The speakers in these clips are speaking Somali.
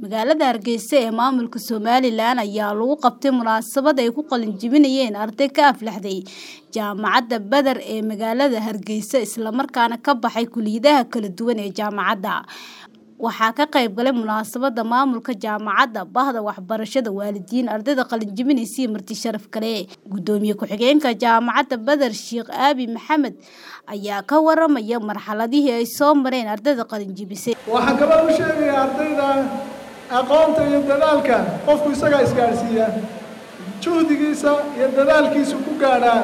magaalada hargeysa ee maamulka somalilan ayaa lagu qabtay munaasabad ay ku qalin jebinayeen arday ka aflaxday jaamacadda beder ee magaalada hargeysa islamarkaana ka baxay kuliyadaha kala duwan ee jaamacadda waxaa ka qayb galay munaasabada maamulka jaamacadda bahda waxbarashada waalidiin ardayda qalinjebinaysa iyo marti sharaf kale gudoomiye ku-xigeenka jaamacadda beder sheekh aabi maxamed ayaa ka waramaya marxaladihii ay soo mareen ardayda qalinjebisay waxaan kaloo u sheegayaa ardayda aqoonta iyo dadaalka qofku isagaa isgaadhsiiya juhdigiisa iyo dadaalkiisu ku gaadhaa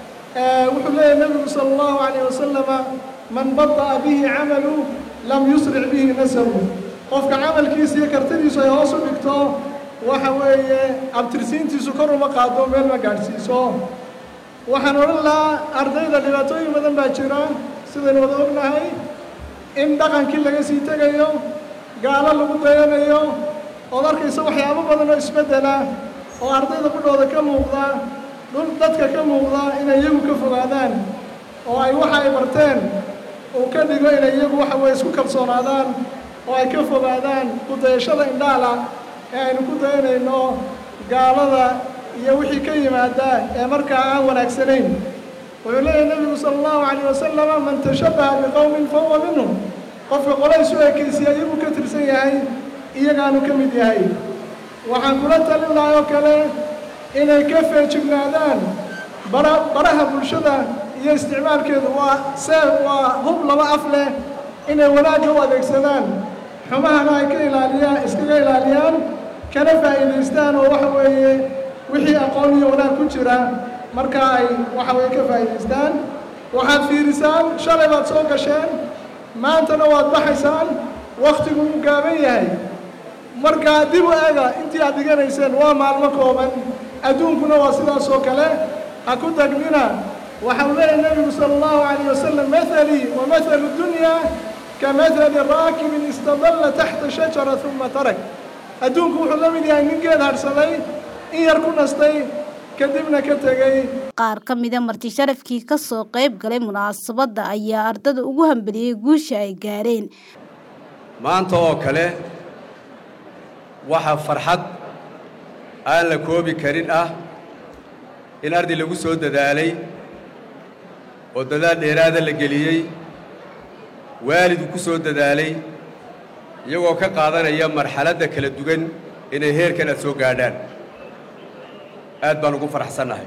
wuxuu leeyahy nebigu sala allahu calayh wasalama man bada'a bihi camalu lam yusric bihi nasabu qofka camalkiisa iyo kartidiisu ay hoos u dhigto waxa weeye abtirsiintiisu kor uma qaado meel ma gaadhsiiso waxaan odhan lahaa ardayda dhibaatooyin badan baa jira sidaynu wada ognahay in dhaqankii laga sii tegayo gaalo lagu dayanayo ood arkaysa waxyaabo badan oo isbeddela oo ardayda qudhooda ka muuqda dhul dadka ka muuqda inay iyagu ka fogaadaan oo ay waxa ay barteen uu ka dhigo inay iyagu waxa weye isku kalsoonaadaan oo ay ka fogaadaan ku-dayashada indhaala ee aynu ku dayanayno gaalada iyo wixii ka yimaada ee markaa aan wanaagsanayn wuxuu leeyahay nebigu sala allahu calayh wasalama man tashabbaha biqowmin fa huwa minhum qofka qolaysu ekaysiya iyaguu ka tirsan yahay iyagaanu ka mid yahay waxaan kula talin lahay oo kale inay ka feejignaadaan bara baraha bulshada iyo isticmaalkeedu waa see waa hub laba af leh inay wanaagga u adeegsadaan xumahana ay ka ilaaliyaan iskaga ilaaliyaan kana faa'iidaystaan oo waxa weeye wixii aqoon iyo wanaag ku jira markaa ay waxa weeye ka faa'iidaystaan waxaad fiirisaan shalay baad soo gasheen maantana waad baxaysaan wakhtigu uu gaaban yahay markaa dib u ega intii aad dhiganayseen waa maalmo kooban adduunkuna waa sidaas oo kale ha ku tagnina waxa uu leeyahay nebigu sala allahu calayh wasalam mathalii wa mathalu dunyaa ka mathali raakibin istadalla taxta shajara uma tarak adduunku wuxuu la mid yahay nin geed hadhsaday in yar ku nastay kadibna ka tegey qaar ka mida marti sharafkii ka soo qayb galay munaasabadda ayaa ardada ugu hambeliyey guusha ay gaareen maanta oo kale waxaa farxad aan la koobi karin ah in arday lagu soo dadaalay oo dadaal dheeraada la geliyey waalidku ku soo dadaalay iyagoo ka qaadanaya marxaladda kala duwan inay heerkan aad soo gaadhaan aad baan ugu faraxsannahay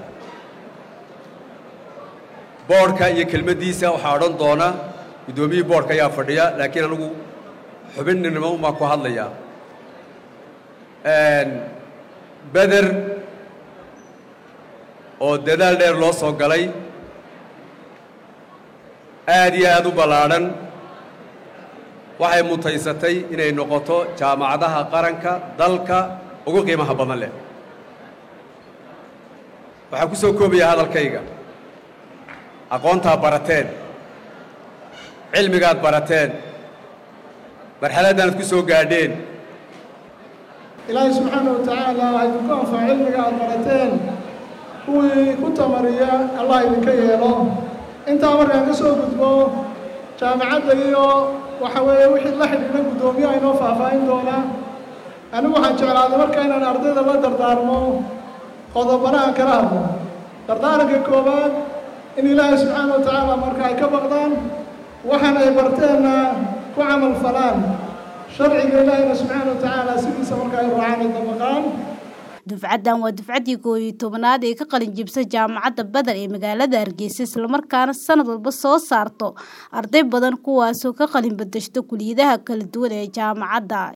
boodhka iyo kelmaddiisa waxaa odhan doona guddoomiyihii boodhka ayaa fadhiya laakiin anigu xubinnimo umaa ku hadlayaa beder oo dadaal dheer loo soo galay aad iyo aad u ballaadhan waxay mutaysatay inay noqoto jaamacadaha qaranka dalka ugu qiimaha badan leh waxaan ku soo koobayaa hadalkayga aqoontaad barateen cilmigaad barateen marxaladdaanad ku soo gaadheen ilaahay subxaana wa tacaala ha idinku anfac cilmiga aad barateen kuwii ku tamariya allah idinka yeelo intaa markaan ka soo gudbo jaamacadda iyo waxa weeye wixii la xidhiidha guddoomiyaha inoo faahfaahin doona anigu waxaan jeclaaday marka inaan ardayda la dardaarmo qodobana aan kala hadlo dardaaranka koowaad in ilaahay subxaana wa tacaala marka ay ka baqdaan waxaan ay barteenna ku camal falaan sharciga ilaahayna subxaana wa tacaala sidiisa marka ay raacaan ay dabaqaan dufcaddan waa dufcaddii koob iyo tobanaad ee ka qalin jibsa jaamacadda beder ee magaalada hargeysa islamarkaana sanad walba soo saarto arday badan kuwaasoo ka qalin badashto kuliyadaha kala duwan ee jaamacadda